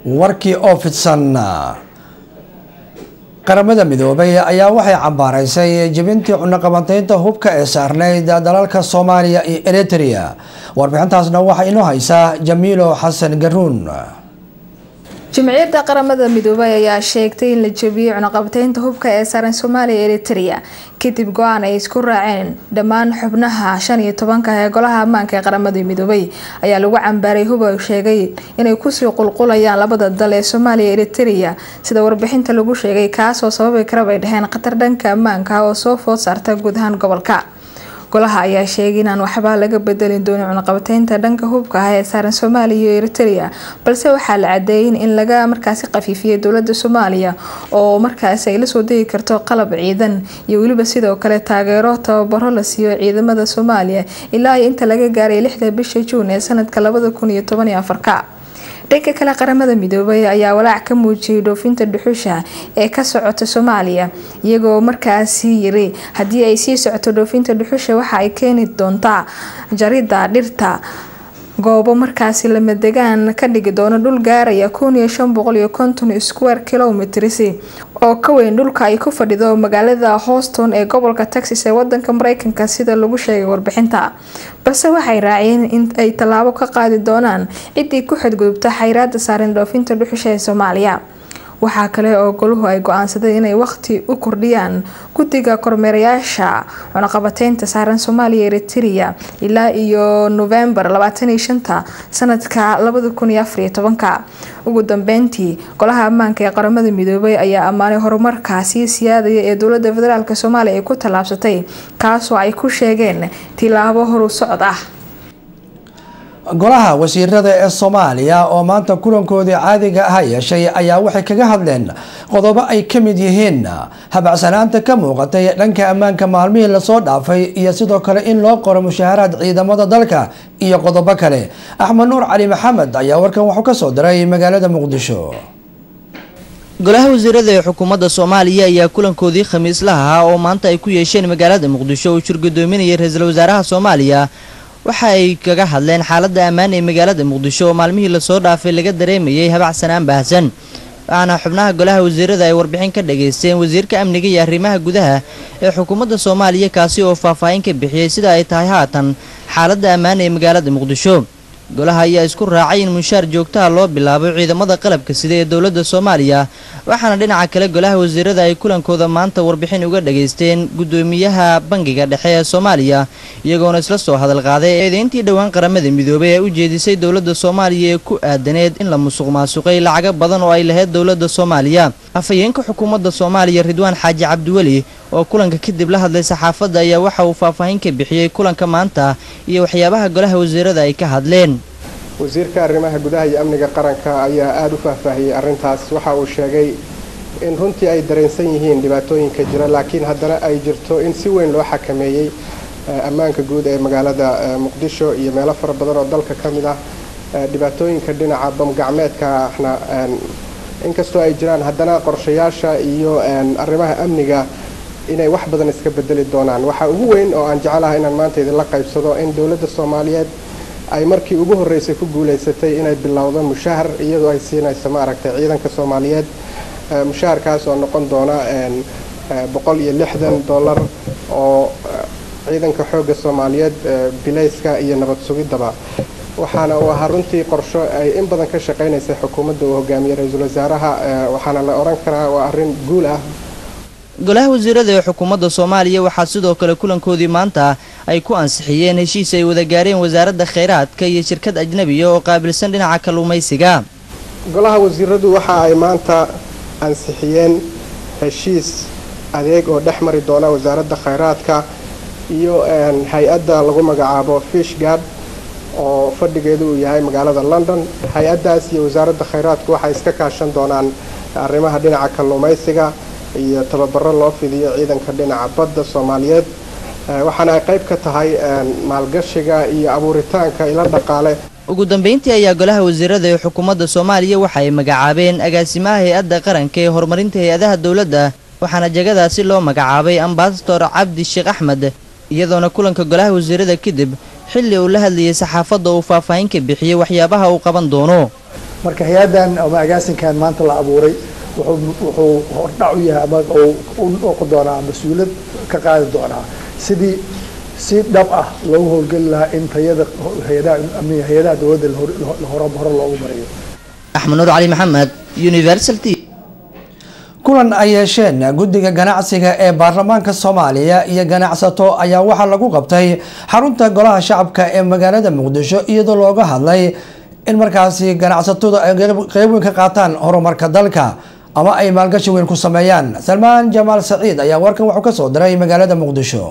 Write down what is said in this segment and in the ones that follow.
warkii oo fidsan qaramada midoobay ayaa waxay cambaaraysay jebintii cunaqabateynta hubka ee saarneyd dalalka soomaaliya iyo eritrea warbixintaasna waxaa inoo haysaa jamiilo xasan garuun jimciyadda qaramada midoobay ayaa sheegtay in la jebiyey cunaqabateynta hubka ee saaran soomaaliya iyo eritrea kadib go-aan ay isku raaceen dhammaan xubnaha shan iyo tobanka ee golaha ammaanka ee qaramada midoobay ayaa lagu cambaaray hub ay sheegay inay kusii qulqulayaan labada dal ee soomaaliya iyo eritrea sida warbixinta lagu sheegay kaasoo sababi kara bay dhaheen khatar dhanka ammaanka oo soo food saarta guud ahaan gobolka golaha ayaa sheegay inaan waxba laga bedelin doonin cunaqabateynta dhanka hubka ah ee saaran soomaaliya iyo eritrea balse waxaa la cadeeyay in laga markaasi qafiifiyay dowlada soomaaliya oo markaasi ay lasoo degi karto qalab ciidan iyo weliba sidoo kale taageero tababaro la siiyo ciidamada soomaaliya ilaa iyo inta laga gaaray lixda bisha juun ee sanadka labada kun iyo toban iyo afarka dhanka kale qaramada midoobay ayaa walaac ka muujiyay dhoofinta dhuxusha ee ka socota soomaaliya iyagoo markaasi yiri haddii ay sii socoto dhoofinta dhuxusha waxa ay keeni doontaa jarida dhirta goobo markaasi lamadegaan ka dhigi doono dhul gaaraya kun iyo shan boqol iyo konton square kilometers oo ka weyn dhulka ay ku fadhido magaalada houston ee gobolka texas ee wadanka mareykanka sida lagu sheegay warbixinta balse waxay raaciyeen in ay tallaabo ka qaadi doonaan ciddii ku xadgudubta xayraada saaran dhoofinta dhuxusha ee soomaaliya waxaa kale oo goluhu ay go-aansadeen inay waqti u kordhiyaan guddiga kormeerayaasha cunaqabateynta saaran soomaaliya eritrea ilaa iyo novembar labaataniyo shanta sanadka labada kun iyo afariyo tobanka ugu dambeyntii golaha ammaanka ee qaramada midoobay ayaa ammaanay horumarkaasi siyaadaya ee dowlada federaalk soomaaliya ay ku tallaabsatay kaasoo ay ku sheegeen tilaabo horu socod ah golaha wasiirada ee soomaaliya oo maanta kulankoodii caadiga ah yeeshay ayaa waxay kaga hadleen qodobo ay ka mid yihiin habacsanaanta ka muuqatay dhanka ammaanka maalmihii lasoo dhaafay iyo sidoo kale in loo qoro mushaaharaad ciidamada dalka iyo qodobo kale axmed nuur cali maxamed ayaa warkan wuxuu kasoo diray magaalada muqdisho golaha wasiirada ee xukuumadda soomaaliya ayaa kulankoodii khamiislaha ahaa oo maanta ay ku yeesheen magaalada muqdisho uu shirgudoominayay ra-iisul wasaaraha soomaaliya waxa ay kaga hadleen xaaladda ammaan ee magaalada muqdisho oo maalmihii lasoo dhaafay laga dareemayay habacsanaan baahsan waxaana xubnaha golaha wasiirada ay warbixin ka dhageysteen wasiirka amniga iyo arrimaha gudaha ee xukuumadda soomaaliya kaasi oo faahfaahin ka bixiyey sida ay tahay haatan xaaladda ammaan ee magaalada muqdisho golaha ayaa isku raacay in munshaar joogtaha loo bilaabo ciidamada qalabka sida ee dowladda soomaaliya waxaana dhinaca kale golaha wasiirada ay kulankooda maanta warbixin uga dhageysteen guddoomiyaha bangiga dhexe ee soomaaliya iyagoona isla soo hadal qaaday eedeyntii dhowaan qaramada midoobay ee u jeedisay dowladda soomaaliya ee ku aadaneed in la musuq maasuqay lacago badan oo ay lahayd dowladda soomaaliya afhayeenka xukuumadda soomaaliya ridwaan xaaji cabdiweli oo kulanka kadib la hadlay saxaafadda ayaa waxa uu faahfaahin ka bixiyey kulanka maanta iyo waxyaabaha golaha wasiirada ay ka hadleen wasiirka arrimaha gudaha iyo amniga qaranka ayaa aada u faahfaahiyey arrintaas waxa uu sheegay in runtii ay dareensan yihiin dhibaatooyinka jira laakiin haddana ay jirto in si weyn loo xakameeyey ammaanka guud ee magaalada muqdisho iyo meelo fara badan oo dalka ka mid ah dhibaatooyinka dhinaca bamgacmeedkana inkastoo ay jiraan haddana qorshayaasha iyo arrimaha amniga inay wax badan iska bedeli doonaan waxaa ugu weyn oo aan jecelahay inaan maanta idinla qaybsado in dowladda soomaaliyeed ay markii ugu horreysay ku guulaysatay inay bilowdo mushahar iyadoo ay siinayso maaragtay ciidanka soomaaliyeed mushaharkaas oo noqon doona boqol iyo lixdan dollar oo ciidanka xoogga soomaaliyeed bilayska iyo nabad sugidaba waxaana uu ahaa runtii qorsho ay in badan ka shaqaynaysay xukuumadda uu hogaamiyey ra-iisul wasaaraha waxaana la odhan karaa waa arrin guul ah golaha wasiirada ee xukuumadda soomaaliya waxaa sidoo kale kulankoodii maanta ay ku ansixiyeen heshiis ay wada gaareen wasaaradda kheyraadka iyo shirkad ajnabiya oo qaabilsan dhinaca kalluumaysiga golaha wasiiradu waxa ay maanta ansixiyeen heshiis adeeg oo dhex mari doona wasaaradda kheyraadka iyo hay-adda lagu magacaabo fishgard oo fadhigeedu uu yahay magaalada london hay-addaas iyo wasaaradda kheyraadku waxay iska kaashan doonaan arrimaha dhinaca kalluumaysiga iyo tababaro loo fidiyo ciidanka dhinaca badda soomaaliyeed waxaana ay qayb ka tahay maalgashiga iyo abuuritaanka ilo dhaqaale ugu dambeyntii ayaa golaha wasiirada ee xukuumadda soomaaliya waxa ay magacaabeen agaasimaha hay-adda qaranka ee horumarinta hay-adaha dowladda waxaana jegadaasi loo magacaabay ambasador cabdi sheekh axmed iyadoona kulanka golaha wasiirada kadib xilli uu la hadlayay saxaafadda uu faahfaahin ka bixiyey waxyaabaha uu qaban doono marka hay-addan ama agaasinkan maanta la abuuray wuxuu hordhac u yahay ama u noqon doonaa mas-uuliyad ka qaadi doonaa sidii si dhab ah loogu howlgeli lahaa in tayada hay-adaha dowladda hore loogu mariyo axmed nuur cali maxamed universal t kulan ay yeesheen guddiga ganacsiga ee baarlamaanka soomaaliya iyo ganacsato ayaa waxaa lagu qabtay xarunta golaha shacabka ee magaalada muqdisho iyadoo looga hadlay in markaasi ganacsatadu ay qeyb weyn ka qaataan horumarka dalka ama ay maalgashi weyn ku sameeyaan salmaan jamaal saciid ayaa warkan wuxuu kasoo diray magaalada muqdisho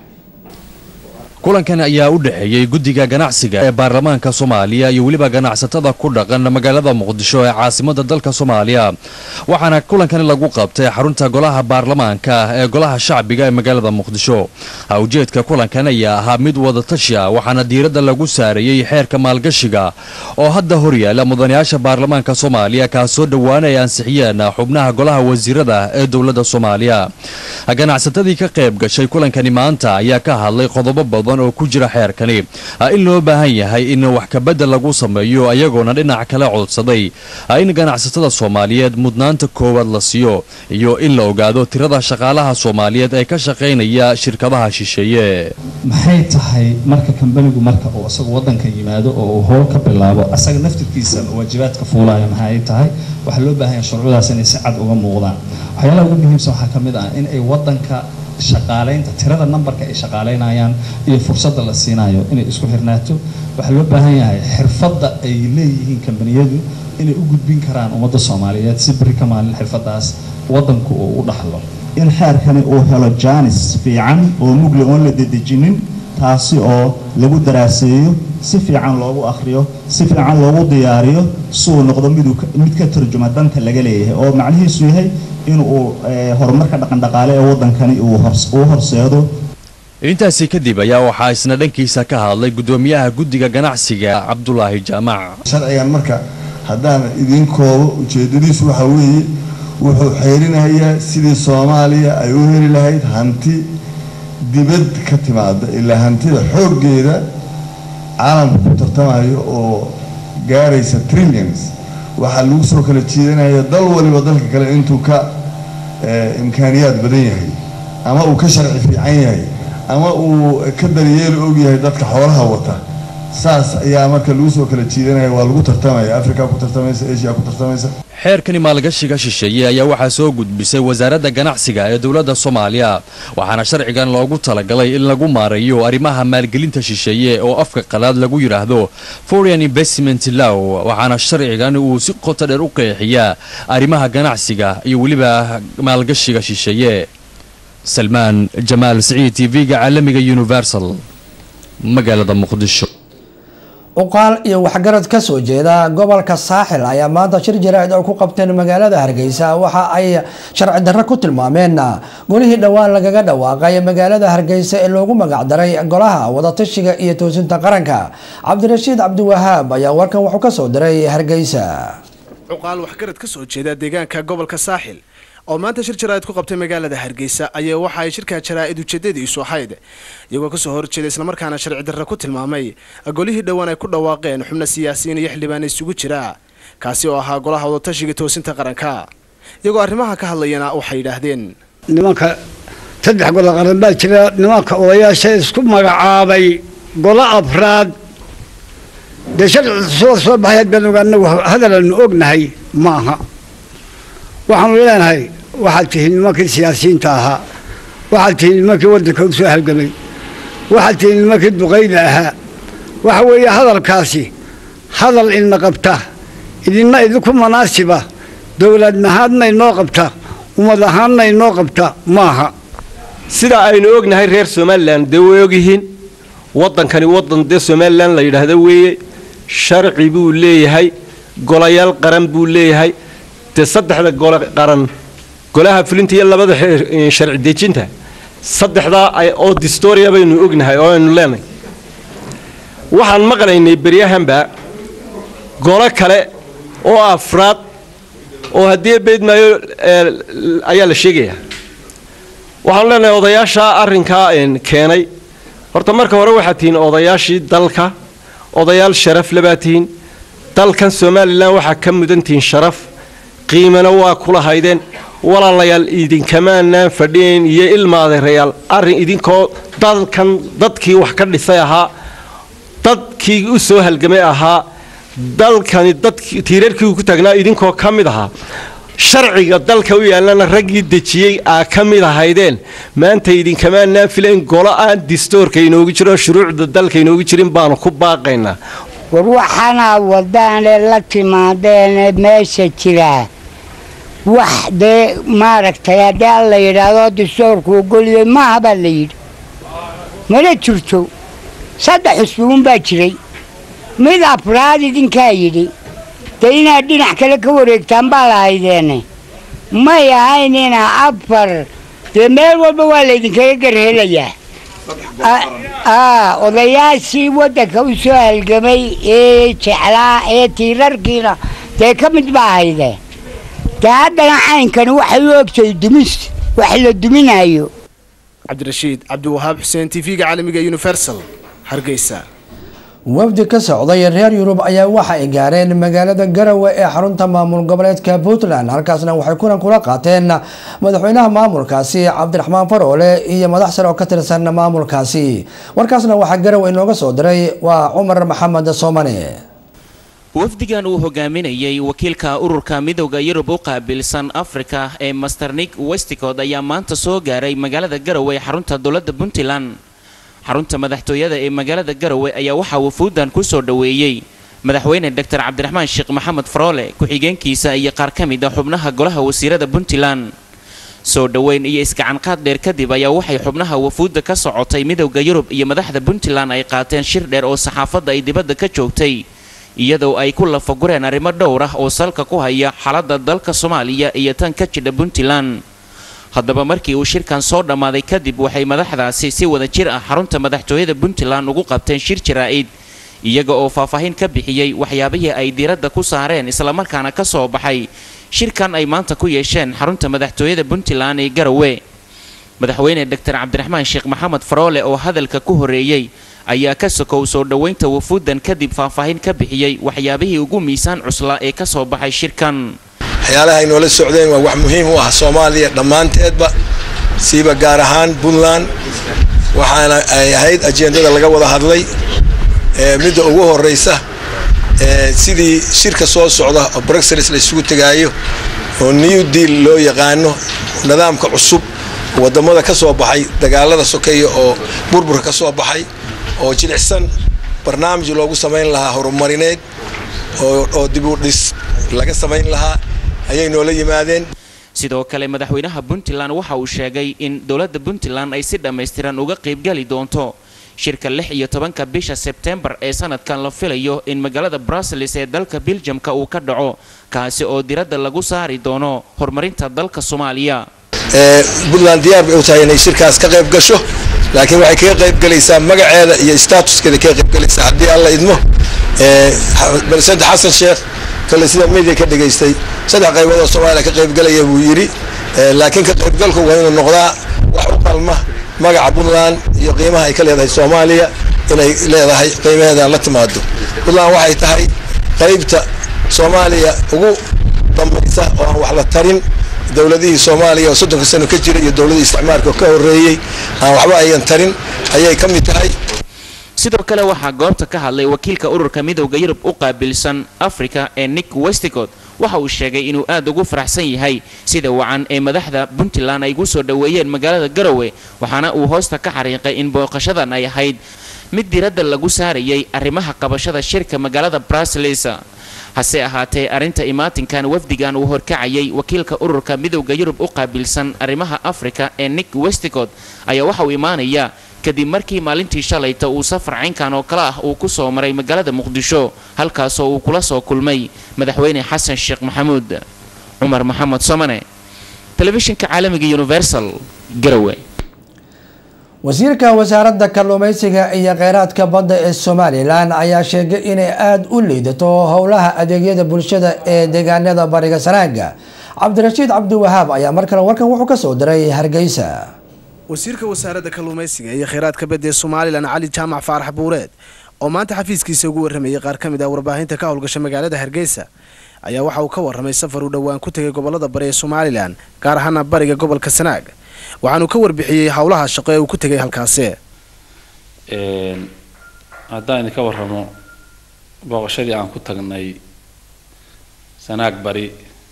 kulankan ayaa u dhexeeyey guddiga ganacsiga ee baarlamaanka soomaaliya iyo weliba ganacsatada ku dhaqan magaalada muqdisho ee caasimada dalka soomaaliya waxaana kulankani lagu qabtay xarunta golaha baarlamaanka ee golaha shacbiga ee magaalada muqdisho ujeedka kulankan ayaa ahaa mid wadatashi ah waxaana diiradda lagu saareeyey xeerka maalgashiga oo hadda horyaala mudanayaasha baarlamaanka soomaaliya kaasoo dhowaan ay ansixiyeen xubnaha golaha wasiirada ee dowladda soomaaliya ganacsatadii ka qayb gashay kulankani maanta ayaa ka hadlay qodobo badan oo ku jira xeerkani in loo baahan yahay in wax kabedel lagu sameeyo ayagoona dhinac kale codsaday in ganacsatada soomaaliyeed mudnaanta koowaad la siiyo iyo in la ogaado tirada shaqaalaha soomaaliyeed ee ka shaqaynaya shirkadaha shisheeye maxay tahay marka kambanigu marka uu isagu wadanka yimaado oo uu howl ka bilaabo asaga naftirkiisa waajibaadka fuulaya maxay tahay waxaa loo baahan yahay shuruucdaas inay si cad uga muuqdaan waxyaalaha ugu muhiimsan waxaa ka mid ah in ay wadanka shaqaalaynta tirada nambarka ay shaqaalaynayaan iyo fursadda la siinayo inay isku xirnaato waxaa loo baahan yahay xirfadda ay leeyihiin kambaniyadu inay u gudbin karaan ummadda soomaaliyeed si beri ka maalin xirfaddaas wadanku uu u dhaxlo in xeerkani uu helo jaanis fiican oo mugli oon la dedejinin taasi oo lagu daraaseeyo si fiican loogu akhriyo si fiican loogu diyaariyo si uu noqdo miduu mid ka turjuma danta laga leeyahay oo macnihiisu yahay inuu horumarka dhaqandhaqaale ee wadankani uu horseedo intaasi kadib ayaa waxaa isna dhankiisa ka hadlay guddoomiyaha guddiga ganacsiga cabdulaahi jaamac sharcigan marka haddaan idiin koobo ujeedadiisu waxaa weeye wuxuu xeerinayaa sidii soomaaliya ay u heli lahayd hanti dibad ka timaada ilaa hantida xooggeeda caalamka ku tartamayo oo gaaraysa trillions waxaa lagu soo kala jiidanaya dal waliba dalka kale intuu ka imkaaniyaad badan yahay ama uu ka sharci fiican yahay ama uu ka daryeeli og yahay dadka xoolaha wata saas ayaa marka lagu soo kala jiidanaya waa lagu tartamaya africa ku tartamaysa asia ku tartamaysa xeerkani maalgashiga shisheeye ayaa waxaa soo gudbisay wasaaradda ganacsiga ee dowladda soomaaliya waxaana sharcigan loogu talagalay in lagu maareeyo arrimaha maalgelinta shisheeye oo afka qalaad lagu yidhaahdo foreign investment law waxaana sharcigan uu si qoto dheer u qeexiyaa arrimaha ganacsiga iyo weliba maalgashiga shisheeye salmaan jamaal siciid t v-ga caalamiga universal magaalada muqdisho uqaal iyo waxgarad ka soo jeeda gobolka saaxil ayaa maanta shir jaraa'id oo ku qabteen magaalada hargeysa waxa ay sharci darro ku tilmaameen golihii dhowaan lagaga dhawaaqay magaalada hargeysa ee loogu magacdaray golaha wadatashiga iyo toosinta qaranka cabdirashiid cabdiwahaab ayaa warkan wuxuu ka soo diray hargeysa cuqaal waxgarad ka soo jeeda deegaanka gobolka saaxil oo maanta shir jaraa'id ku qabtay magaalada hargeysa ayaa waxa ay shirka jaraa'id ujeedadiisu ahayd iyagoo kasoo horjeeda islamarkaana sharci darra ku tilmaamay golihii dhowaan ay ku dhawaaqeen xubno siyaasiyiin iyo xildhibaan isugu jira kaasi oo ahaa golaha wadatashiga toosinta qaranka iyagoo arrimaha ka hadlayana waxay yidhaahdeen nimanka saddex golo qaran baa jira nimanka odayaasha isku magacaabay golo afraad dee sharci soo soo baxay baan anagu hadalanu ognahay ma aha waxaanu leenahay waxaad tihiin nimankii siyaasiyiinta ahaa waxaad tihiin nimankii waddanka u soo halgamay waxaad tihiin nimankii duqayda ahaa waxa weeye hadalkaasi hadal idna qabta idinna idinku munaasiba dowlad ahaanna inoo qabta ummad ahaanna inoo qabta maaha sida aynu ognahay reer somalilan dee way ogyihiin waddankani waddan dee somalilan la yidhaahdo weeye sharci buu leeyahay golayaal qaran buu leeyahay dee saddexda gole qaran golaha fulinta iyo labada sharci dejinta saddexdaa oo distoria baynu ognahay oo aynu leenahay waxaan maqlaynay beryahanba golo kale oo afraad oo haddii beydmaayo ayaa la sheegayaa waxaanu leenahay odayaashaa arrinkaa keenay horta marka hore waxaad tihiin odayaashii dalka odayaal sharaf lebaa tihiin dalkan somalilan waxaa ka mudantihiin sharaf qiimana waa kula haydeen walaalayaal idinkamaanaan fadhiyayn iyo ilma adeerayaal arrin idinkoo dalkan dadkii wax ka dhisay ahaa dadkii u soo halgamay ahaa dalkani dadkii tiirarkii ku taagnaa idinkoo ka mid ahaa sharciga dalka u yaallana raggii dejiyey aa ka mid ahaydeen maanta idinkamaanaan filayn golo aan distoorka inoogu jiro shuruucda dalka inoogu jirin baanu ku baaqaynaa war waxaanaa wadaane la timaadeene meesha jiraa wax dee maaragtay haddii aan la yidhaahdo distoorku ogoliyay maaha baa la yidhi mana jirto saddex xusbuun baa jiray mid afraad idinkaa yidhi dee inaad dhinac kale ka wareegtaan baa lahaydeene may ahayn inaa afar dee meel walba waa laydinkaga garhelayaa odayaashii waddanka u soo halgamay ee jeclaa ee tiirarkiina dee ka mid baa hayde dee haddana caynkani waxay u ogtahay dumis wax la duminayo cabdirashiid cabdiwahaab xuseen t v-ga caalamiga universal hargeysa wafdi ka socday reer yurub ayaa waxa ay gaareen magaalada garowe ee xarunta maamul goboleedka puntland halkaasna waxay kulan kula qaateen madaxweynaha maamulkaasi cabdiraxmaan faroole iyo madax sare oo ka tirsan maamulkaasi warkaasna waxaa garowe inooga soo diray waa cumar maxamed soomane wafdigan uu hogaaminayay wakiilka ururka midowda yurub u qaabilsan afrika ee masternik westicod ayaa maanta soo gaaray magaalada garowe ee xarunta dowladda puntland xarunta madaxtooyada ee magaalada garowe ayaa waxaa wafuuddan ku soo dhoweeyey madaxweyne doctor cabdiraxmaan sheekh maxamed faroole ku-xigeenkiisa iyo qaar ka mid a xubnaha golaha wasiirada puntland soo dhoweyn iyo isgacanqaad dheer kadib ayaa waxay xubnaha wafuudda ka socotay midowda yurub iyo madaxda puntland ay qaateen shir dheer oo saxaafadda ay dibadda ka joogtay iyadoo ay ku lafagureen arrimo dhowr ah oo salka ku haya xaaladda dalka soomaaliya iyo tan ka jidha puntland haddaba markii uu shirkan soo dhammaaday kadib waxay madaxdaasi si wada jir ah xarunta madaxtooyada puntland ugu qabteen shir jaraa'id iyaga oo faahfaahin ka bixiyey waxyaabihii ay diiradda ku saareen islamarkaana ka soo baxay shirkan ay maanta ku yeesheen xarunta madaxtooyada puntland ee garowe madaxweyne doctor cabdiraxmaan sheekh maxamed faroole oo hadalka ku horeeyey ayaa ka sokow soo dhoweynta wafuuddan kadib faahfaahin ka bixiyey waxyaabihii ugu miisaan cuslaa ee ka soo baxay shirkan waxyaalaha ay noola socdeen waa wax muhiim u ah soomaaliya dhammaanteedba siiba gaar ahaan puntland waxaana ay ahayd ajendada laga wada hadlay midda ugu horeysa sidii shirka soo socda oo bruxelles la isugu tegaayo oo new deal loo yaqaano nidaamka cusub wadamada ka soo baxay dagaalada sokeeya oo burburka ka soo baxay oo jilicsan barnaamij loogu samayn lahaa horumarineed oo dib u dhis laga samayn lahaa ayay noola yimaadeen sidoo kale madaxweynaha puntland waxa uu sheegay in dowladda puntland ay si dhammaystiran uga qaybgeli doonto shirka lix iyo tobanka bisha sebtembar ee sanadkan la filayo in magaalada brussels ee dalka beljamka uu ka dhaco kaasi oo diradda lagu saari doono horumarinta dalka soomaaliya puntland diyaar bay u tahay inay shirkaas ka qayb gasho laakiin waxay kaga qayb galaysaa magaceeda iyo statuskeeda kaga qayb galaysaa haddii alla idmo president xasan sheekh kale sida media ka dhegaystay saddex qaybood oo soomaaliya ka qaybgalaya buu yidhi laakiin ka qaybgalku waa inuu noqdaa wax u qalma magaca puntland iyo qiimaha ay ka leedahay soomaaliya inay leedahay qiimaheeda la timaado puntland waxay tahay qaybta soomaaliya ugu dambaysa oo aan wax la tarin dowladihii soomaaliya oo soddonka sano ka jira iyo dowladihii isticmaalka oo ka horreeyey aan waxba ayan tarin ayay ka mid tahay sidoo kale waxaa goobta ka hadlay wakiilka ururka midowda yurub u qaabilsan africa ee nick westicod waxa uu sheegay inuu aad ugu faraxsan yahay sida wacan ee madaxda puntland ay gu soo dhoweeyeen magaalada garowe waxaana uu hoosta ka xariiqay in booqashadan ay ahayd mid diradda lagu saarayay arrimaha qabashada shirka magaalada brussels hase ahaatee arrinta imaatinkan wafdigan uu horkacayay wakiilka ururka midowda yurub u qaabilsan arrimaha africa ee nick westicod ayaa waxa uu imaanayaa kadib markii maalintii shalayta uu safar caynkan oo kale ah uu ku soo maray magaalada muqdisho halkaasoo uu kula soo kulmay madaxweyne xasan sheekh maxamuud cumar maxamed somane telefishinka caalamiga universal garowe wasiirka wasaaradda kalluumeysiga iyo kheyraadka badda ee somalilan ayaa sheegay inay aada u liidato howlaha adeegyada bulshada ee deegaanada bariga sanaaga cabdirashiid cabdiwahaab ayaa mar kale warkan wuxuu ka soo diray hargeysa wasiirka wasaaradda kalluumaysiga iyo kheyraadka badda ee somalilan cali jaamac faarax buureed oo maanta xafiiskiisa ugu warramayay qaar ka mid ah warbaahinta ka howlgasha magaalada hargeysa ayaa waxa uu ka warramay safar uu dhowaan ku tegay gobolada bari ee somalilan gaar ahaana bariga gobolka sanaag waxaanuu ka warbixiyey howlaha shaqo ee uu ku tegay halkaasi haddaan idinka warramo booqashadii aan ku tagnay sanaag bari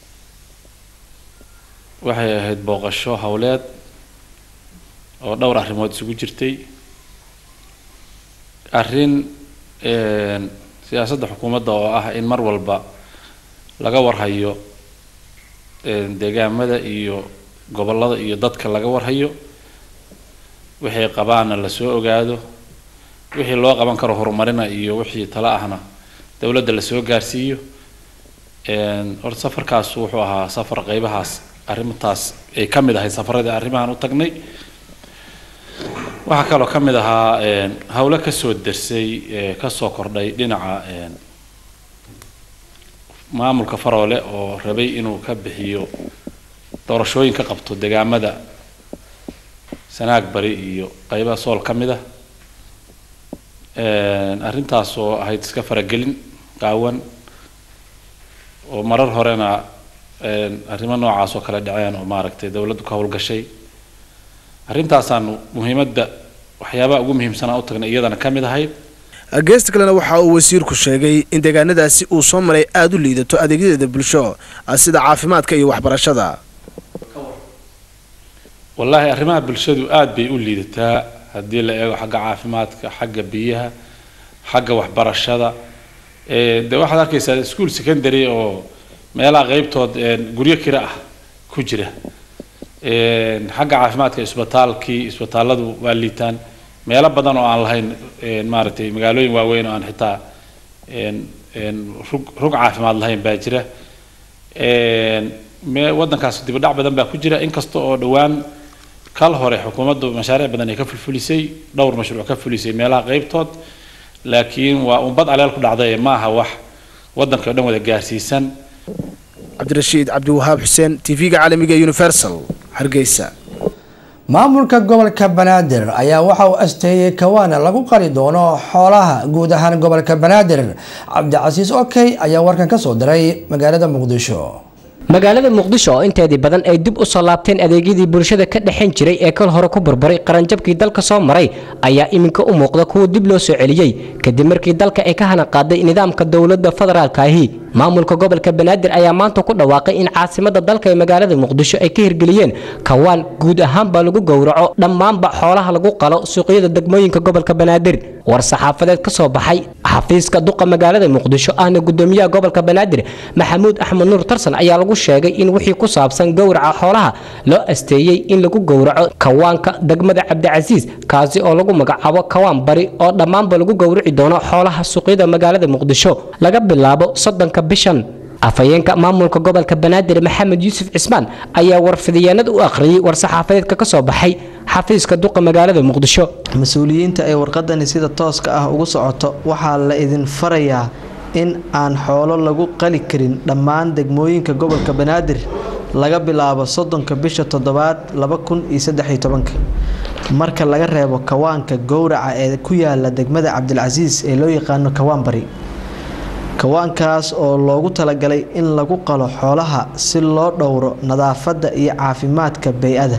waxay ahayd booqasho howleed oo dhowr arrimood isugu jirtay arrin siyaasadda xukuumadda oo ah in mar walba laga warhayo deegaamada iyo gobollada iyo dadka laga warhayo wixii qabaana lasoo ogaado wixii loo qaban karo horumarina iyo wixii tala ahna dowladda lasoo gaarsiiyo horta safarkaas wuxuu ahaa safar qeybahaas arrintaas ay ka mid ahayd safaradii arrimahan u tagnay waxaa kaloo ka mid ahaa howlo kasoo dersay kasoo kordhay dhinaca maamulka faroole oo rabay inuu ka bixiyo doorashooyin ka qabto deegaamada sanaag bari iyo qeybaha sool ka mid ah arrintaas oo ahayd iska faragelin qaawan oo marar horena arrimo noocaas oo kale dhaceen oo maaragtay dowladdu ka howlgashay arrintaasaanu muhiimadda waxyaabaha ugu muhiimsanaa u tagnay iyadana ka mid ahayd geesta kalena waxa uu wasiirku sheegay in deegaanadaasi uu soo maray aada u liidato adeegyadeeda bulsho sida caafimaadka iyo waxbarashada wallaahi arrimaha bulshadu aada bay u liidataa haddii la eego xagga caafimaadka xagga biyaha xagga waxbarashada de waxaad arkaysaa ischool secondary oo meelaha qeybtood guryo kira ah ku jira xagga caafimaadka isbitaalkii isbitaalladu waa liitaan meelo badan oo aan lahayn maaragtay magaalooyin waaweyn oo aan xitaa rug rug caafimaad lahayn baa jira me waddankaas dibadhac badan baa ku jira inkasta oo dhowaan kal hore xukuumaddu mashaariic badan ay ka fulfulisay dhowr mashruuc ka fulisay meelaha qeybtood laakiin waa umbad aleel ku dhacday ma aha wax waddanka o dhan wada gaarsiisan cabdirashiid cabdiwahaab xuseen tv-ga caalamiga universal hargeysa maamulka gobolka banaadir ayaa waxa uu asteeyey kawaana lagu qali doono xoolaha guud ahaan gobolka banaadir cabdicasiis okey ayaa warkan ka soo diray magaalada muqdisho magaalada muqdisho oo inteedii badan ay dib u soo laabteen adeegyadii bulshada ka dhexayn jiray ee kal hore ku burburay qaranjabkii dalka soo maray ayaa iminka u muuqda kuwa dib loo soo celiyey kadib markii dalka ay ka hana qaaday nidaamka dowladda federaalka ahi maamulka gobolka banaadir ayaa maanta ku dhawaaqay in caasimada dalka ee magaalada muqdisho ay ka hirgeliyeen kawaan guud ahaanba lagu gowraco dhammaanba xoolaha lagu qalo suuqyada degmooyinka gobolka banaadir war saxaafadeed ka soo baxay xafiiska duqa magaalada muqdisho ahna gudoomiyaha gobolka banaadir maxamuud axmed nuur tarsan ayaa lagu sheegay in wixii ku saabsan gowraca xoolaha loo asteeyey in lagu gowraco kawaanka degmada cabdicasiis kaasi oo lagu magacaabo kawaan bari oo dhammaanba lagu gowrici doono xoolaha suuqyada magaalada muqdisho laga bilaabo soddonka bishan afhayeenka maamulka gobolka banaadir maxamed yuusuf cismaan ayaa warfidiyeenada u akhriyey war-saxaafadeedka ka soo baxay xafiiska duqa magaalada muqdisho mas-uuliyiinta ay warqadani sida tooska ah ugu socoto waxaa la idin farayaa in aan xoolo lagu qali karin dhammaan degmooyinka gobolka banaadir laga bilaabo soddonka bisha toddobaad laba kun iyo saddex iyo tobanka marka laga reebo kawaanka gowraca ee ku yaala degmada cabdilcasiis ee loo yaqaano kawaan bari kawaankaas oo loogu talagalay in lagu qalo xoolaha si loo dhowro nadaafadda iyo caafimaadka bey-ada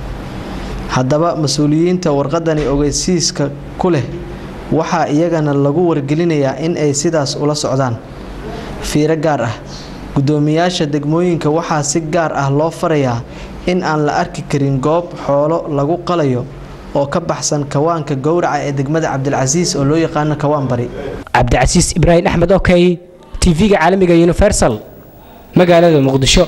haddaba mas-uuliyiinta warqadani ogeysiiska ku leh waxaa iyagana lagu wargelinayaa in ay sidaas ula socdaan fiiro gaar ah guddoomiyaasha degmooyinka waxaa si gaar ah loo farayaa in aan la arki karin goob xoolo lagu qalayo oo ka baxsan kawaanka gowraca ee degmada cabdilcasiis oo loo yaqaano kawaan bari cabdicasiis ibraahim axmed okey tv-ga caalamiga universal magaalada muqdisho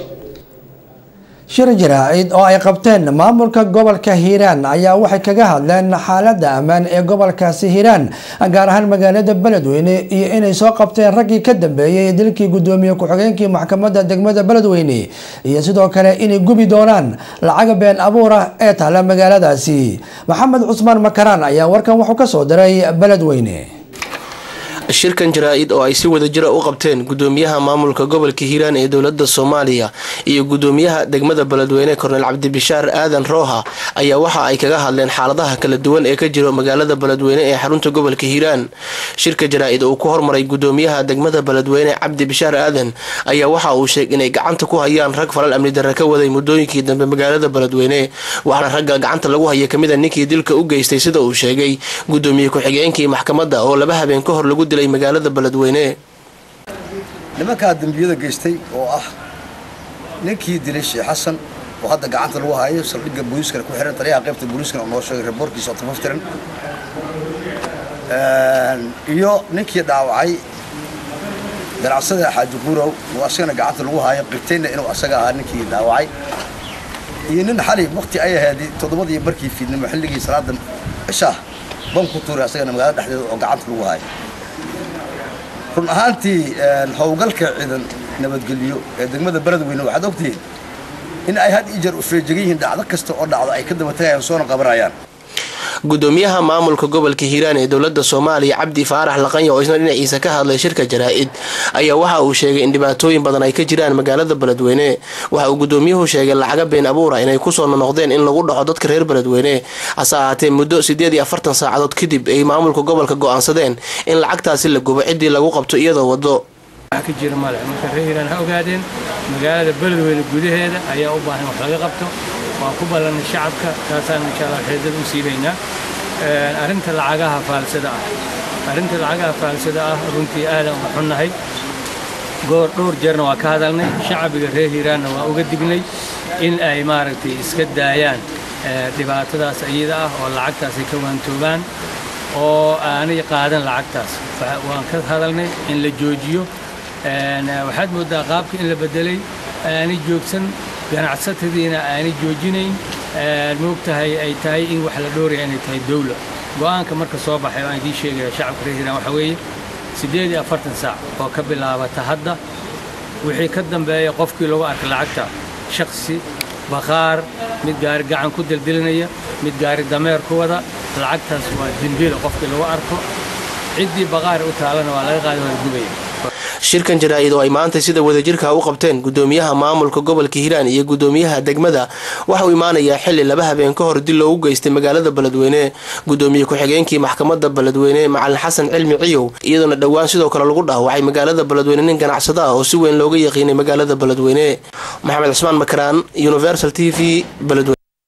shir jaraa'id oo ay qabteen maamulka gobolka hiiraan ayaa waxay kaga hadleen xaaladda ammaan ee gobolkaasi hiiraan gaar ahaan magaalada beledweyne iyo inay soo qabteen raggii ka dambeeyey dilkii gudoomiye ku-xigeenkii maxkamadda degmada beledweyne iyo sidoo kale inay gubi doonaan lacaga been abuura ee taala magaaladaasi maxamed cusmaan makaraan ayaa warkan wuxuu ka soo diray beledweyne shirkan jaraa-id oo ay si wadajira u qabteen gudoomiyaha maamulka gobolka hiiraan ee dowlada soomaaliya iyo gudoomiyaha degmada beledweyne korneel cabdibishaar aadan rooha ayaa waxa ay kaga hadleen xaaladaha kala duwan ee ka jiro magaalada beledweyne ee xarunta gobolka hiiraan shirka jaraa-id uu ku hormaray gudoomiyaha degmada beledweyne cabdi bishaar aadan ayaa waxa uu sheegay inay gacanta ku hayaan rag falal amni darre ka waday muddooyinkii dambe magaalada beledweyne waxaana ragga gacanta lagu haya kamida ninkii dilka u geystay sida uu sheegay gudoomiye ku-xigeenkii maxkamadda oo laba habeen ka hor lagu dilay magaalada beledweyne nimankaa dembiyada geystay oo ah ninkii dilay sheekh xasan oo hadda gacanta lagu hayo saldhigga booliiskana ku xiran taliyaha qaybta booliiskana oo noo sheegay reboorkiisa oo tafaftiran iyo ninkii dhaawacay ganacsada xaaji guurow oo asagana gacanta lagu hayo qibtayna inuu asaga ahaa ninkii dhaawacay iyo nin xali waqti ay ahayd toddobadii markii fiidnimo xilligii salaada cishaa ban ku tuuray asagana magaalada dhexdeeda oo gacanta lagu hayo run ahaantii howlgalka ciidan nabadgelyo ee degmada beledweyne waxaad ogtihiin in ay had iyo jeer u feejegan yihiin dhacdo kasta oo dhacdo ay ka daba tagayaan soona qabanayaan gudoomiyaha maamulka gobolka hiiraan ee dowlada soomaaliya cabdi faarax laqanya oo isna dhinaciisa ka hadlay shirka jaraa-id ayaa waxa uu sheegay in dhibaatooyin badan ay ka jiraan magaalada beledweyne waxa uu gudoomiyuhu sheegay lacaga been abuura inay kusoo nonoqdeen in lagu dhaco dadka reer beledweyne hase ahaatee muddo sideed iyo afartan saacadood kadib ay maamulka gobolka go-aansadeen in lacagtaasi la gubo ciddii lagu qabto iyadoo wado ka jira male marka reer hiiraan ha ogaadeen magaalada beledweyne gudaheeda ayaa u baahan wax laga qabto waan ku ballanay shacabka taasaan insha allah xeedada u siibaynaa arrinta lacagaha faalsada ah arrinta lacagaha faalsada ah runtii aadan u xunnahay goor dhowr jeerna waa ka hadalnay shacbiga reer hiiraanna waa uga dignay in ay maaragtay iska daayaan dhibaatadaas iyada ah oo lacagtaas ay ka waantoobaan oo aanay qaadan lacagtaas waan ka hadalnay in la joojiyo waxaad mooddaa qaabka in la bedelay aanay joogsan ganacsatadiina aanay joojinayn moogtahay ay tahay in wax la dhooraya inay tahay dowla go'aanka marka soo baxay waan idiin sheegaya shacabka reer hiiraan waxaa weeye siddeed iyo afartan saac oo ka bilaabata hadda wixii ka dambeeya qofkii lagu arkay lacagta shakhsi bakhaar mid gaari gacan ku dildilinaya mid gaari dameer ku wada lacagtaas waa dembiila qofkii lagu arko ciddii bakhaar u taalana waa laga qaadi waa gubaya shirkan jaraa-id oo ay maanta sida wadajirka u qabteen gudoomiyaha maamulka gobolka hiiraan iyo gudoomiyaha degmada waxauu imaanayaa xili laba habeen ka hor dil loogu geystay magaalada beledweyne gudoomiye ku-xigeenkii maxkamadda beledweyne macalin xasan cilmi ciyow iyadoona dhowaan sidoo kale lagu dhaawacay magaalada beledweyne nin ganacsado ah oo si weyn looga yaqiinay magaalada beledweyne maxamed cusmaan makaraan universal t v beledweyne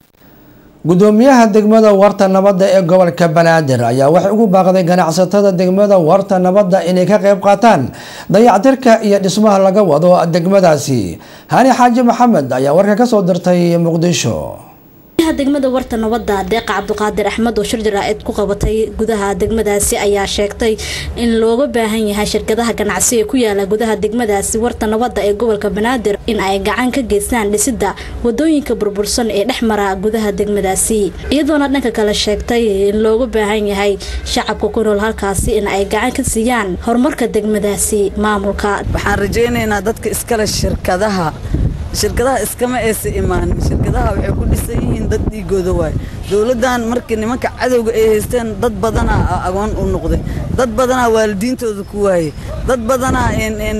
gudoomiyaha degmada warta nabadda ee gobolka banaadir ayaa waxay ugu baaqday ganacsatada degmada warta nabadda inay ka qayb qaataan dayactirka iyo dhismaha laga wado degmadaasi hani xaaji maxamed ayaa warka kasoo dirtay muqdisho degmada warta nabadda deeqa cabduqaadir axmed oo shir jaraa-id ku qabatay gudaha degmadaasi ayaa sheegtay in looga baahan yahay shirkadaha ganacsi ee ku yaala gudaha degmadaasi warta nabadda ee gobolka banaadir in ay gacan ka geystaan dhisida wadooyinka burbursan ee dhex mara gudaha degmadaasi iyadoona dhanka kale sheegtay in looga baahan yahay shacabka ku nool halkaasi in ay gacan ka siiyaan horumarka degmadaasi maamulka waxaan rajaynaynaa dadka iskale shirkadaha shirkadaha iskama aysa imaanin shirkadaha waxay ku dhisan yihiin dad dhiigooda waay dowladdan markii nimanka cadowga ay haysteen dad badanaa agoon u noqday dad badanaa waalidiintooda ku waayey dad badanaa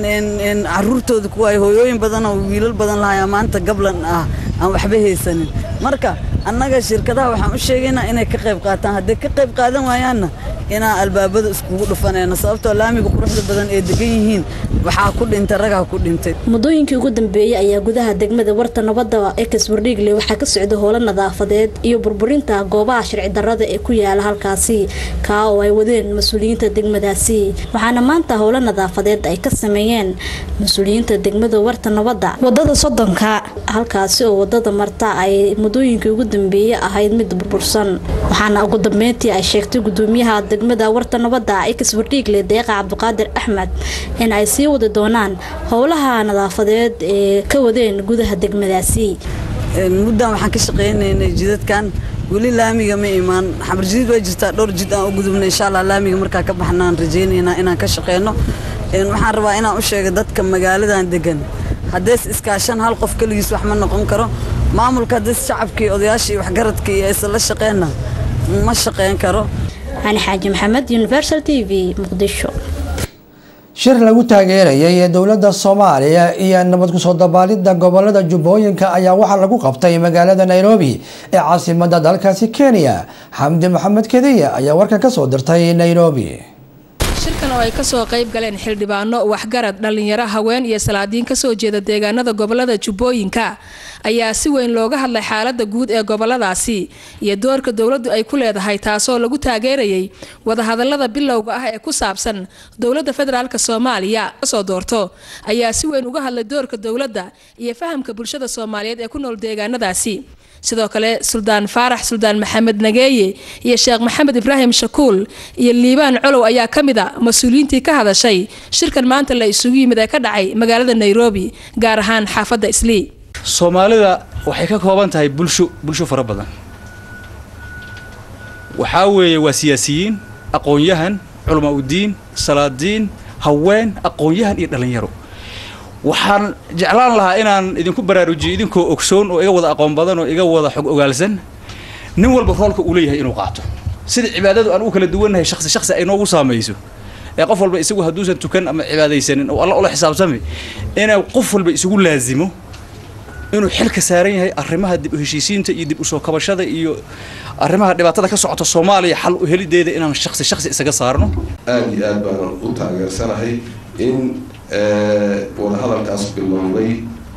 caruurtooda ku waayey hooyooyin badanoo wiilal badan lahayaa maanta gablan ah aan waxba haysanin marka annaga shirkadaha waxaan u sheegaynaa inay ka qayb qaataan hadday ka qayb qaadan waayaanna inaan albaabada iskugu dhufanayno sababtoo laamiga quruxda badan ee degan yihiin waxaa ku dhintay ragaa ku dhintay muddooyinkii ugu dambeeyey ayaa gudaha degmada warta nabadda ex wardhiigle waxaa ka socda howlo nadaafadeed iyo burburinta goobaha sharci darrada ee ku yaala halkaasi kaa oo ay wadeen mas-uuliyiinta degmadaasi waxaana maanta howlo nadaafadeed ay ka sameeyeen mas-uuliyiinta degmada warta nabadda wadada soddonka halkaasi oo wadada marta ay muddooyinkii ugu dambeeyey ahayd mid burbursan waxaana ugu dambeyntii ay sheegtay gudoomiyaha degmada warta nabadda ex wardhiigle deeqa cabdiqaadir axmed in ay sii wadi doonaan howlaha nadaafadeed ee ka wadeen gudaha degmadaasi muddan waxaan ka shaqaynaynay jidadkan weli laamiga ma imaan xamar jidid waa jirtaa dhowr jid aan u gudubnay insha allah laamiga markaa ka baxnaan rajaynaynaa inaan ka shaqeyno waxaan rabaa inaan u sheego dadka magaaladan degan haddees iskaashan hal qof keligiis wax ma noqon karo maamulka haddees shacabkii odayaashii waxgaradkii aysan la shaqeyna ma shaqeyn karo hani xaaji maxamed universal t v muqdisho shir lagu taageerayay dowladda soomaaliya iyo nabad kusoo dabaalidda gobolada jubbooyinka ayaa waxaa lagu qabtay magaalada nairobi ee caasimada dalkaasi kenya xamdi maxamed kediya ayaa warkan kasoo dirtay nairobi shirkan oo ay kasoo qayb galeen xildhibaano waxgarad dhallinyaro haween iyo salaadiin kasoo jeeda deegaanada gobolada jubbooyinka ayaa si weyn looga hadlay xaalada guud ee goboladaasi iyo doorka dowladdu ay ku leedahay taasoo lagu taageerayay wadahadalada bilowga ah ee ku saabsan dowladda federaalk soomaaliya kasoo doorto ayaa si weyn uga hadlay doorka dowladda iyo fahamka bulshada soomaaliyeed ee ku nool deegaanadaasi sidoo kale suldaan faarax suldaan maxamed nageeye iyo sheekh maxamed ibraahim shakuul iyo liibaan colow ayaa ka mid a mas-uuliyiintii ka hadashay shirkan maanta la isugu yimid ee ka dhacay magaalada nairobi gaar ahaan xaafadda islii soomaalida waxay ka kooban tahay bulsho bulsho fara badan waxaa weeye waa siyaasiyiin aqoon-yahan culamaa udiin salaadiin haween aqoon-yahan iyo dhallinyaro waxaan jeclaan lahaa inaan idinku baraarujiyo idinkoo ogsoon oo iga wada aqoon badan oo iga wada xog ogaalsan nin walba roolka uu leeyahay inuu qaato sida cibaadadu aan u kala duwannahay shaksi shaksi ay noogu saamayso ee qof walba isagu hadduusan tukan ama cibaadaysanin oo alla ula xisaabtami inuu qof walba isugu laazimo inuu xilka saaran yahay arrimaha dib u heshiisiinta iyo dib u soo kabashada iyo arrimaha dhibaatada ka socota soomaaliya xal u helideeda inaan shaksi shaksi isaga saarno aada iyo aad baanan u taageersanahay in wadahadalkaas bilowday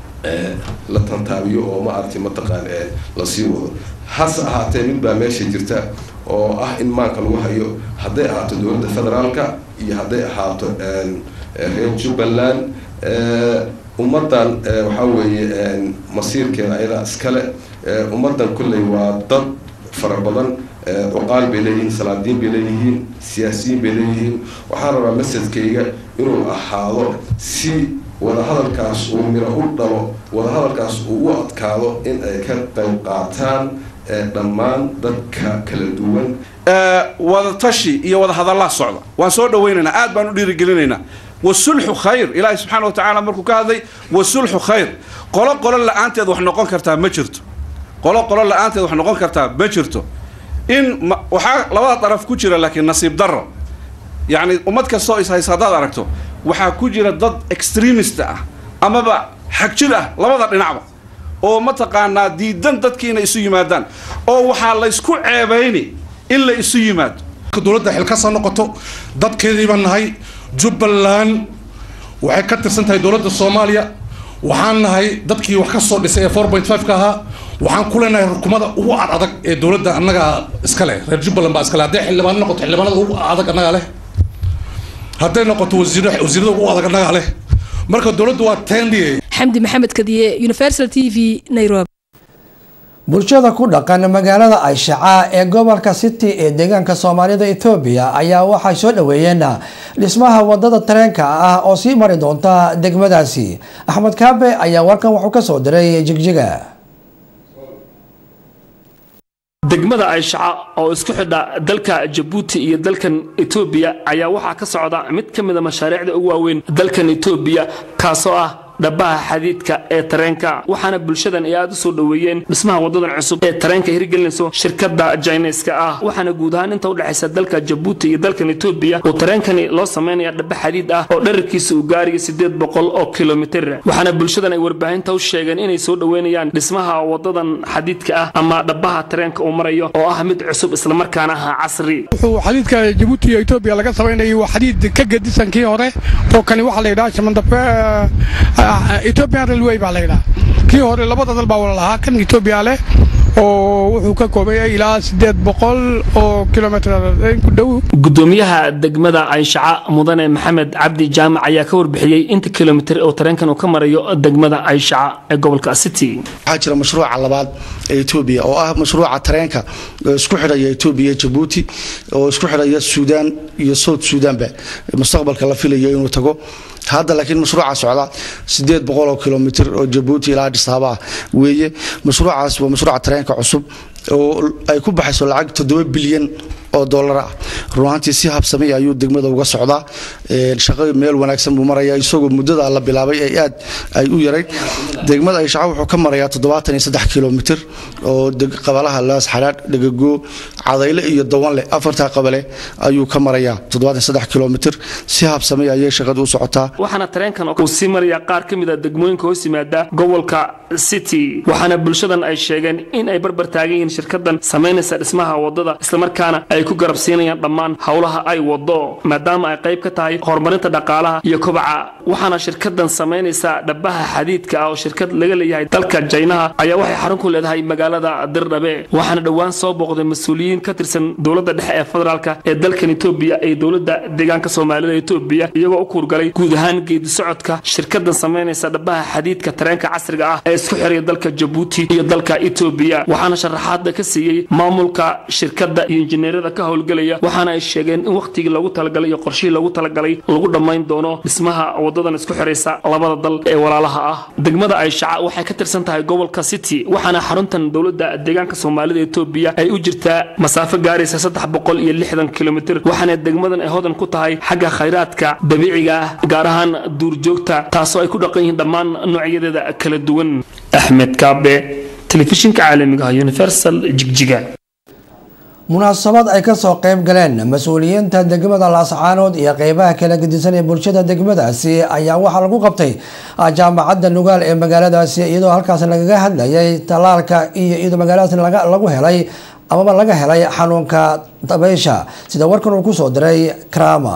la tantaabiyo oo ma aragtay mataqaan lasii wado hase ahaatee mid baa meesha jirta oo ah in maanka lagu hayo hadday ahaato dowladda federaalka iyo hadday ahaato reer jubbaland ummaddan waxaa weeye masiirkeeda ayadaa iskale ummaddan kolley waa dad fara badan cuqaal bay leeyihiin salaadiin bay leeyihiin siyaasiyiin bay leeyihiin waxaan rabaa masadkayga inuu ahaado si wadahadalkaas uu miro u dhalo wadahadalkaas uu u adkaado in ay ka qayb qaataan dhammaan dadka kala duwan wadatashi iyo wadahadallaa socda waan soo dhawaynaynaa aad baan u dhiirigelinaynaa wasulxu khayr ilaahay subxaana wa tacaala markuu ka hadlay wasulxu khayr qolo qolo la-aanteed wax noqon kartaa ma jirto qolo qolo la-aanteed wax noqon kartaa ma jirto in waxaa labada daraf ku jira laakiin nasiib darro yacni ummad kastoo ishays haddaad aragto waxaa ku jira dad extremist ah amaba xagjir ah labada dhinacba oo mataqaanaa diidan dadkii inay isu yimaadaan oo waxaa laysku ceebayni in la isu yimaado dowladda xil ka soo noqoto dadkeedii baan nahay jubbaland waxay ka tirsan tahay dowladda soomaaliya waxaan nahay dadkii wax ka soo dhisay ee four point five ka ahaa waxaan ku leenahay rukumada ugu ad adag ee dowladda annaga iska leh reer jubbaland baa iska leh hadday xildhibaano noqoto xildhibaanada ugu adag annagaa leh hadday noqoto wasiir wasiirada ugu adag annagaa leh marka dowladdu waa tendi xamdi maxamed kadiye universal t v nairobi bulshada ku dhaqan magaalada ayshaca ee gobolka city ee deegaanka soomaalida etoobiya ayaa waxay soo dhaweeyeen dhismaha wadada tareenka ah oo sii mari doonta degmadaasi axmed kaabe ayaa warkan wuxuu kasoo diray jigjiga degmada ayshaca oo isku xidha dalka jabuuti iyo dalkan etoobiya ayaa waxaa ka socda mid ka mida mashaariicda ugu waaweyn dalkan etoobiya kaasoo ah dhabaha xadiidka ee tareenka waxaana bulshadan ay aad u soo dhoweeyeen dhismaha wadadan cusub ee tareenka hirgelinayso shirkadda jayneska ah waxaana guud ahaan inta udhexaysa dalka jabuuti iyo dalkan etoobiya uu tareenkani loo samaynaya dhaba xadiid ah oo dherarkiisa uu gaarayo sideed boqol oo kilomitir waxaana bulshadan ay warbaahinta u sheegeen inay soo dhoweynayaan dhismaha wadadan xadiidka ah ama dhabaha tareenka uu marayo oo ah mid cusub islamarkaana ah casri wuxuu xadiidka jabuuti iyo etoobiya laga samaynayay waa xadiid ka gedisan kii hore oo kani waxaa la yidhaha shamandabe ethiopian railway baa la yidhaha kii hore labada dal baa wala lahaa kan etoobiya leh oo wuxuu ka koobayay ilaa sideed boqol oo kilomitr ku dhow gudoomiyaha degmada ayshaca mudane maxamed cabdi jaamac ayaa ka warbixiyey inta kilomitir oo tareenkan uu ka marayo degmada ayshaca ee gobolka city waxaa jira mashruuca labaad ee etoobiya oo ah mashruuca tareenka oo isku xidhaya etoobiya jabuuti oo isku xidhaya suudaan iyo south suudaanba mustaqbalka la filayo inuu tago hadda laakiin mashruuca socda sideed boqol oo kilomitir oo jabuuti ilaa dhisaaba ah weeye mashruucaas waa mashruuca tareenka cusub oo ay ku baxayso lacag toddoba bilyan oo doolar ah runaantii si habsamay ayuu degmada uga socdaa shaqo meel wanaagsan buu maraya isagoo muddada la bilaabay ay aad ay u yarayd degmada ayshaca wuxuu ka marayaa toddobaatan iyo saddex kilomitir oo qabalaha laas xadhaadh dhegagoo cadayle iyo dawanle afartaa qabale ayuu ka marayaa toddobaatan saddex kilomitir si habsamay ayay shaqadu u socotaa waxaana tareenkan uu sii maraya qaar ka mid a degmooyinka hoos yimaada gobolka city waxaana bulshadan ay sheegeen in ay barbar taagan yihiin shirkadan samaynaysa dhismaha wadada islamarkaana ay ku garabsiinayaan dhammaan howlaha ay wado maadaama ay qayb ka tahay horumarinta dhaqaalaha iyo kobaca waxaana shirkadan samaynaysa dhabaha xadiidka ah oo shirkad laga leeyahay dalka jaynaha ayaa waxay xarun ku leedahay magaalada dirdhabe waxaana dhowaan soo booqday mas-uuliyiin ka tirsan dowladda dhexe ee federaalka ee dalkan etoobiya ee dowladda deegaanka soomaalida etoobiya iyagoo u kuurgalay guud ahaan geedi socodka shirkadan samaynaysa dhabaha xadiidka tareenka casriga ah ee isku xiraya dalka jabuuti iyo dalka etoobiya waxaana sharaxaada ka siiyey maamulka shirkadda iyo injineerada ka howlgelaya waxaana ay sheegeen in wakhtigii loogu talagalay iyo qorshihii loogu talagalay lagu dhammayn doono dhismaha wadadan isku xiraysa labada dal ee walaalaha ah degmada ayshaca waxay ka tirsan tahay gobolka city waxaana xaruntan dowladda deegaanka soomaalida etoobiya ay u jirtaa masaafo gaaraysa saddex boqol iyo lixdan kilomitir waxaana degmadan ay hodan ku tahay xagga khayraadka dabiiciga ah gaar ahaan duurjoogta taasoo ay ku dhaqan yihiin dhammaan noocyadeeda kala duwan axmed kaabe telefishinka caalamiga ah universal jigjiga munaasabad ay kasoo qayb galeen mas-uuliyiinta degmada laascaanood iyo qeybaha kala gedisan ee bulshada degmadaasi ayaa waxaa lagu qabtay jaamacadda nugaal ee magaaladaasi iyadoo halkaas lagaga hadlayay talaalka iyo iyadoo magaaladaas lagu helay amaba laga helay xanuunka dabeysha sida warkan uu kusoo diray krama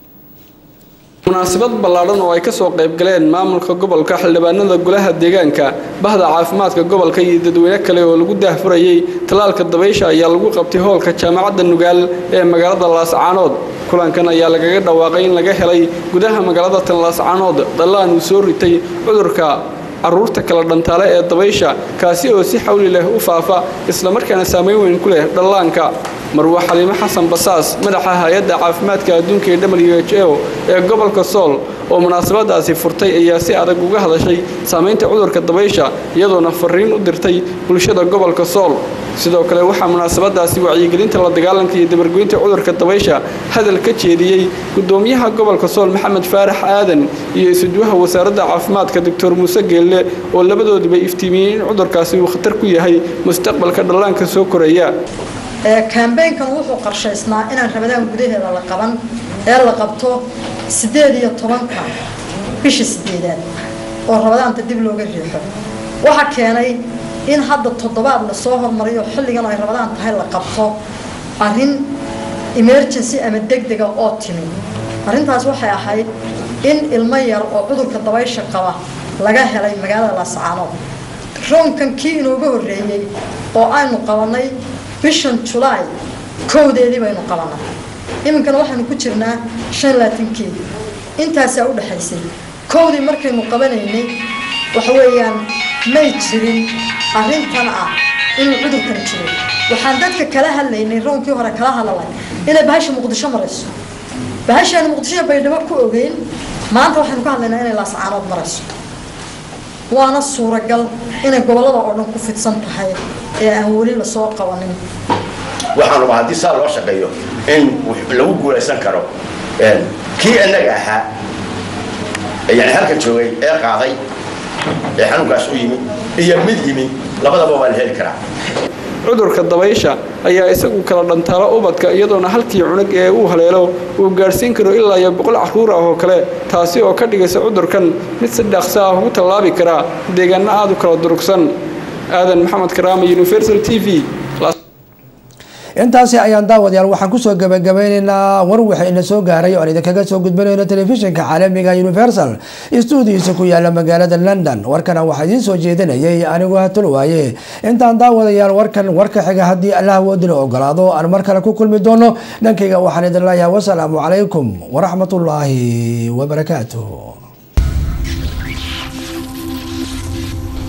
munaasabad ballaadhan oo ay kasoo qayb galeen maamulka gobolka xildhibaanada golaha deegaanka bahda caafimaadka gobolka iyo dadweyne kale oo lagu daahfurayey talaalka dabaysha ayaa lagu qabtay hoolka jaamacadda nugaal ee magaalada laascaanood kulankan ayaa lagaga dhawaaqay in laga helay gudaha magaalada tan laascaanood dallaan uu soo ritay cudurka carruurta kala dhantaale ee dabaysha kaasi oo si xawli leh u faafa islamarkaana saamayn weyn ku leh dhallaanka marwa xaliimo xasan basaas madaxa hay-adda caafimaadka adduunka ee w h o ee gobolka sool oo munaasabadaasi furtay ayaa si adag uga hadashay saamaynta cudurka dabaysha iyadoona fariin u dirtay bulshada gobolka sool sidoo kale waxaa munaasabadaasi wacyigelinta la dagaalanka iyo dabargoynta cudurka dabaysha hadal ka jeediyey gudoomiyaha gobolka sool maxamed faarax aadan iyo isuduwaha wasaaradda caafimaadka doctor muuse geelle oo labadooduba iftiimiyey in cudurkaasi uu khatar ku yahay mustaqbalka dhallaanka soo koraya kambeynkan wuxuu qarshaysnaa inaan rabadaan gudaheeda la qaban ee la qabto sideed iyo tobanka bisha sideedaad oo rabadaanta dib looga riixo waxaa keenay in hadda toddobaad lasoo hormariyo xilligan ay rabadaan tahay la qabto arrin emergency ama degdega oo timi arrintaas waxay ahayd in ilmo yar oo cudurka dabaysha qaba laga helay magaalada laascaanood roonkan kii inooga horreeyey oo aynu qabanay bishan julaay kowdeedii baynu qabanay iminkana waxaynu ku jirnaa shan laatankeedii intaasaa u dhexaysay kowdii markaynu qabanaynay waxa weeyaan may jirin arrintan ah inuu cudurkan jiro waxaan dadka kala hadlaynay roonkii hore kala hadlalay inay bahasha muqdisho marayso bahashaanu muqdisho baydhabo ku ogeyn maanta waxaynu ka hadlaynaa inay laascaanood marayso waana suuragal inay gobollada oo dhan ku fidsan tahay ee aan weli lasoo qabanin waxaan rabaa haddii saa loo shaqeeyo in lagu guulaysan karo kii annaga ahaa yani halkan joogay ee qaaday ee xanuunkaas u yimi iyo mid yimi labadaba waa la heli karaa cudurka dabaysha ayaa isagu kala dhantaalo ubadka iyadoona halkii cunug ee uu haleelo uu gaadhsiin karo ilaa iyo boqol carruur ah oo kale taasi oo ka dhigaysa cudurkan mid si dhaqso ah ugu tallaabi karaa deegaano aada u kala durugsan aadan maxamed karaama universal t v intaasi ayaan daawadayaal waxaan kusoo gabagabeyneynaa war waxa ina soo gaaray oan idinkaga soo gudbanayno telefishinka caalamiga universal stuudiisa ku yaala magaalada london warkana waxaa idiin soo jeedinayay anigoo hatul waaye intaan daawadayaal warkan warka xiga haddii allah woodina ogolaado aan mar kale ku kulmi doono dhankayga waxaan idin leeyahay wasalaamu calaykum waraxmatullaahi wabarakaatuh